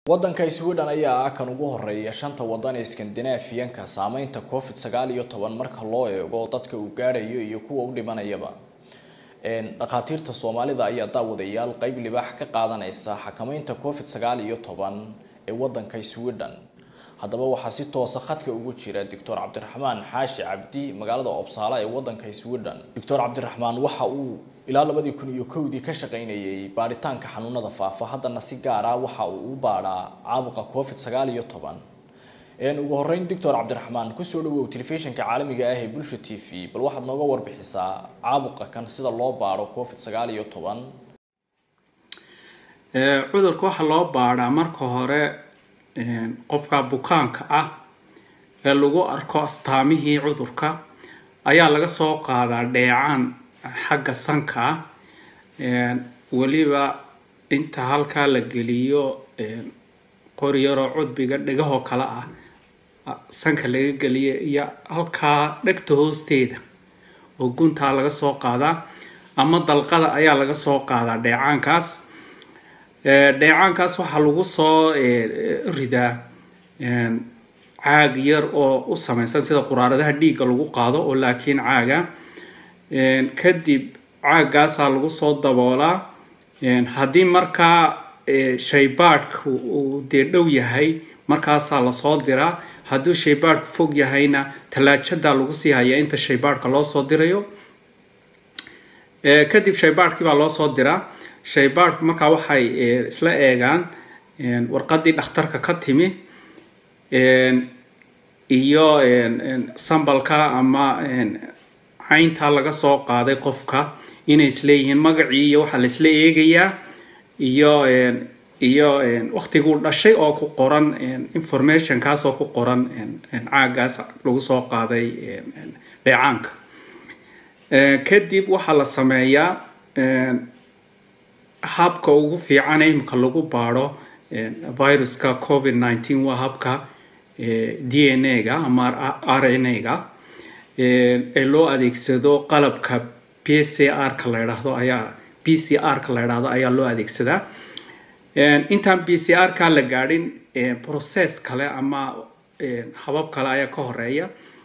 waddanka sweden ayaa ah kan ugu horeeya shanta waddan ee skandinaafiyanka saameynta covid sagaal iyo toban marka loo eego dadka uu gaadhayo iyo kuwa u dhimanayaba dhakhaatiirta soomaalida ayaa daawadayaal qeyb libaax ka qaadanaysa xakameynta covid sagaal iyo toban ee waddanka sweden haddaba waxaa si toosa khadka ugu jira doctor cabdiraxmaan xaashi cabdi magaalada obsaala ee waddanka sweden doctor cabdiraxmaan waxa uu ilaa labadii kun iyo kowdii ka shaqaynayay baaritaanka xanuunada faafa haddana si gaar ah waxa uu u baadhaa caabuqa covid sagaal iyo toban ugu horeyn doctor cabdiraxmaan kusoo dhawow telefishinka caalamiga ah ee bulsha t v bal waxaad nooga warbixisaa caabuqa kan sida loo baadho covid sagaal iyo toban cudurka waxaa loo baadhaa marka hore qofka bukaanka ah ee lagu arko astaamihii cudurka ayaa laga soo qaadaa dheecaan xagga sanka ah weliba inta halkaa la geliyo qori yaroo cudbiga dhegahoo kale ah sanka laga geliyo iyo halkaa dhegta hoosteeda oo guntaa laga soo qaadaa ama dalqada ayaa laga soo qaadaa dheecaankaas dheecaankaas waxaa lagu soo ridaa caag yar oo u sameysan sida quraaradaha dhiigga lagu qaado oo laakiin caaga kadib caagaasaa lagu soo daboolaa haddii markaa shaybaadhku uu dee dhow yahay markaasaa lasoo diraa hadduu shaybaadhku fog yahayna tallaajadaa lagu sii hayaa inta shaybaadhka loo soo dirayo kadib shaybaadhkii baa loo soo diraa shaybaadhku markaa waxay isla eegaan warqadii dhakhtarka ka timi iyo sambalka ama cayntaa laga soo qaaday qofka inay isleeyihiin magacii iyo waxaa la isla eegayaa iyo iyo waktiguu dhashay oo ku qoran informationkaas oo ku qoran caagaas lagu soo qaaday dheecaanka kadib waxaa la sameeyaa habka ugu fiican imika lagu baadho viruska covid nineteen waa habka d n a ga ama r n a ga ee loo adeegsado qalabka p c r ka la idhaahdo ayaa p c r ka la idhaahdo ayaa loo adeegsadaa intaan p c r ka la gaadhin process kale ama habab kale ayaa ka horeeya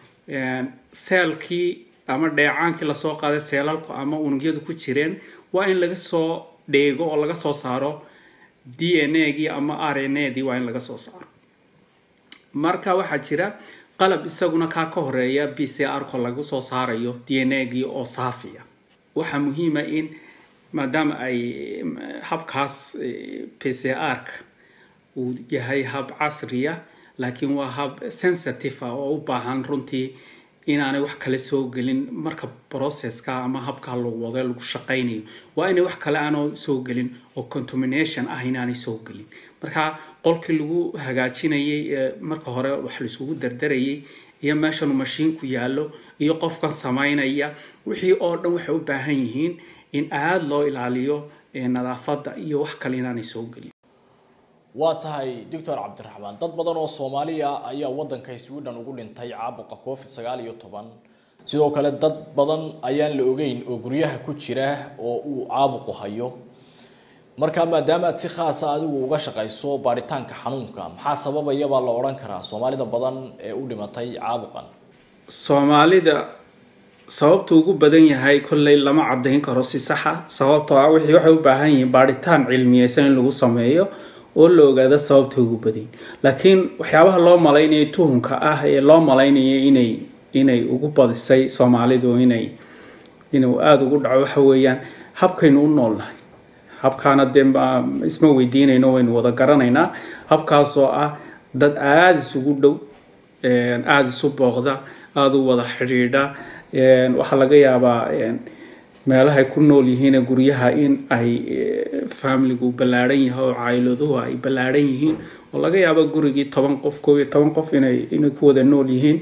seelkii ama dheecaankii lasoo qaaday seelalku ama unugyadu ku jireen waa in laga soo dheego oo laga soo saaro d n a gii ama r n a dii waa in laga soo saaro marka waxaa jira qalab isaguna kaa ka horeeya b c r ko lagu soo saarayo d n a gii oo saafiya waxaa muhiima in maadaama ay habkaas p c r-ka uu yahay hab casriya laakiin waa hab sensitive ah oo u baahan runtii inaanay wax kale soo gelin marka processka ama habka lagu wado lagu shaqaynayo waa inay wax kale aanoo soo gelin oo contamination ah inaanay soo gelin marka qolkii lagu hagaajinayay ee marka hore wax laisugu dardarayay iyo meeshanu mashiinku yaallo iyo qofkan samaynaya wixii oo dhan waxay u baahan yihiin in aada loo ilaaliyo nadaafadda iyo wax kale inaanay soo gelin waa tahay doctor cabdiraxmaan dad badan oo soomaaliya ayaa waddanka sweden ugu dhintay caabuqa covid sagaal iyo toban sidoo kale dad badan ayaan la ogeyn oo guryaha ku jira oo uu caabuqu hayo marka maadaama aad si khaasa adigu uga shaqayso baaritaanka xanuunka maxaa sababaya baa la odhan karaa soomaalida badan ee u dhimatay caabuqan soomaalida sababta ugu badan yahay kolley lama caddayn karo si saxa sababtoo ah wixii waxay u baahan yihiin baaritaan cilmiyeysan in lagu sameeyo oo la ogaado sababta ugu badan laakiin waxyaabaha loo malaynayo tuhunka ah ee loo malaynayo inay inay ugu badisay soomaalidu inay inuu aada ugu dhaco waxa weeyaan habkaynu u noolnahay habkaana dee isma weydiinayno waynu wada garanaynaa habkaasoo ah dad aada isugu dhow aada isu booqda aada u wada xidhiidha waxaa laga yaabaa meelahay ku nool yihiin guryaha in ay familigu ballaadhan yahay oo caayiladuhu ay ballaadhan yihiin oo laga yaabo gurigii toban qof koob iyo toban qof inay inay ku wada nool yihiin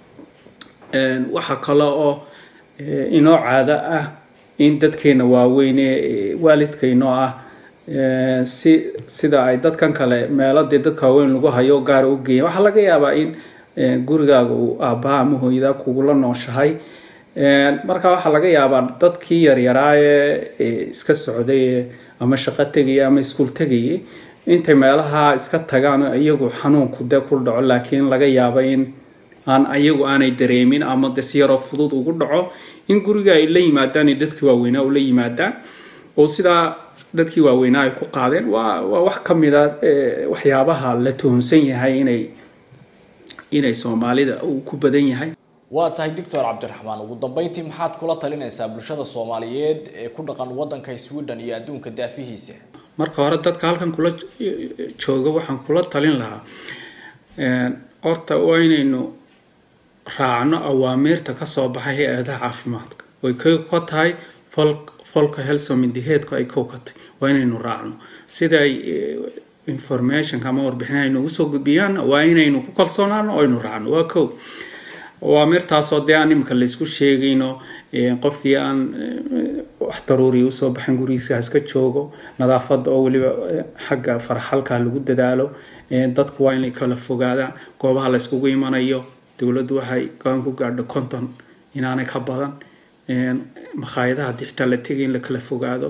waxaa kale oo inoo caado ah in dadkeena waaweyn ee waalidkaynoo ah si sida ay dadkan kale meelo dee dadka waaweyn lagu hayo gaara u geeyan waxaa laga yaabaa in gurigaaga uu aabbaha ama hooyadaa kugula nooshahay marka waxaa laga yaabaa dadkii yaryaraa ee iska socday ama shaqo tegaya ama iskuul tegayay intay meelaha iska tagaan oo iyagu xanuunku dee ku dhaco laakiin laga yaabo in aan ayagu aanay dareemin ama de si yaroo fudud ugu dhaco in guriga ay la yimaadaan iyo dadkii waaweynaa ula yimaadaan oo sidaa dadkii waaweynaa ay ku qaadeen waa waa wax ka mid a waxyaabaha la tuhunsan yahay inay inay soomaalida uu ku badan yahay waa tahay doctor cabdiraxmaan ugu dambeyntii maxaad kula talinaysaa bulshada soomaaliyeed ee ku dhaqan waddanka sweden iyo adduunka daafihiisa marka hore dadka halkan kula jooga waxaan kula talin lahaa horta waa inaynu raacno awaamiirta kasoo baxay hay-adaha caafimaadka oy ka tahay fol folka helsomindiheedku ay kow ka tahay waa inaynu raacno sida ay informationka ama warbixinaha ay noogu soo gudbiyaan waa inaynu ku kalsoonaano o aynu raacno waa kow awaamirtaasoo dee aan iminka laysku sheegayno qofkii aan wax daruuriya usoo baxin gurigiisa iska joogo nadaafadda oo weliba xagga farxalka lagu dadaalo dadku waa inay kala fogaadaan goobaha la yskugu imanayo dowladdu waxay go-aan ku gaadho conton inaanay ka badan makhaayadaha haddii xitaa la tegay in la kala fogaado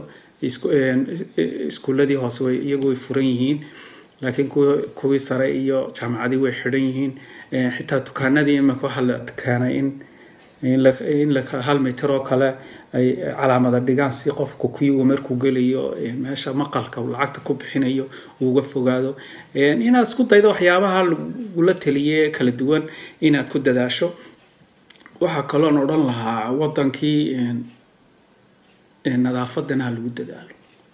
iskuuladii hoose way iyagu way furan yihiin laakiin kuwii sare iyo jaamacadii way xidhan yihiin xitaa dukaanadii imika waxaa la keenay in in hal mitir oo kale ay calaamada dhigaan si qofku kuyuga markuu gelayo meesha maqalka uu lacagta ku bixinayo uuga fogaado inaad isku daydo waxyaabaha lagula taliye kala duwan inaad ku dadaasho waxaa kaloon odhan lahaa wadankii nadaafadana ha lagu dadaalo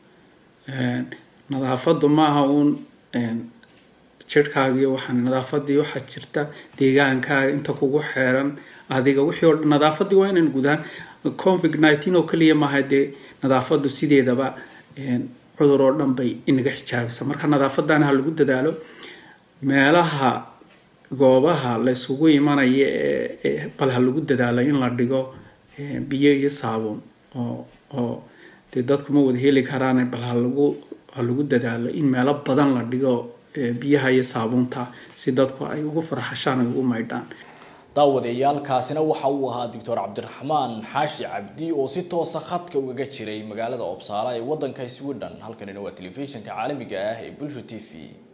nadaafadu maaha uun jirhkaagiiyo waxaan nadaafadii waxaa jirta deegaankaaga inta kugu xeeran adiga wixii oo dhan nadaafadii waa inaan gudaan covid nineteen oo keliya maaha dee nadaafadu sideedaba cudur oo dhan bay inaga xijaabisa marka nadaafadana ha lagu dadaalo meelaha goobaha la isugu imanaya ee bal ha lagu dadaalo in la dhigo biyo iyo saabuun oo oo dee dadku ma wada heli karaan bal ha lagu ha lagu dadaalo in meelo badan la dhigo biyaha iyo saabuunta si dadku ay ugu farxashaan ay ugu maydhaan daawadayaalkaasina waxa uu ahaa doctor cabdiraxmaan xaashi cabdi oo si toosa khadka ugaga jiray magaalada obsaala ee waddanka sweden halkanina waa telefishinka caalamiga ah ee bulsho t v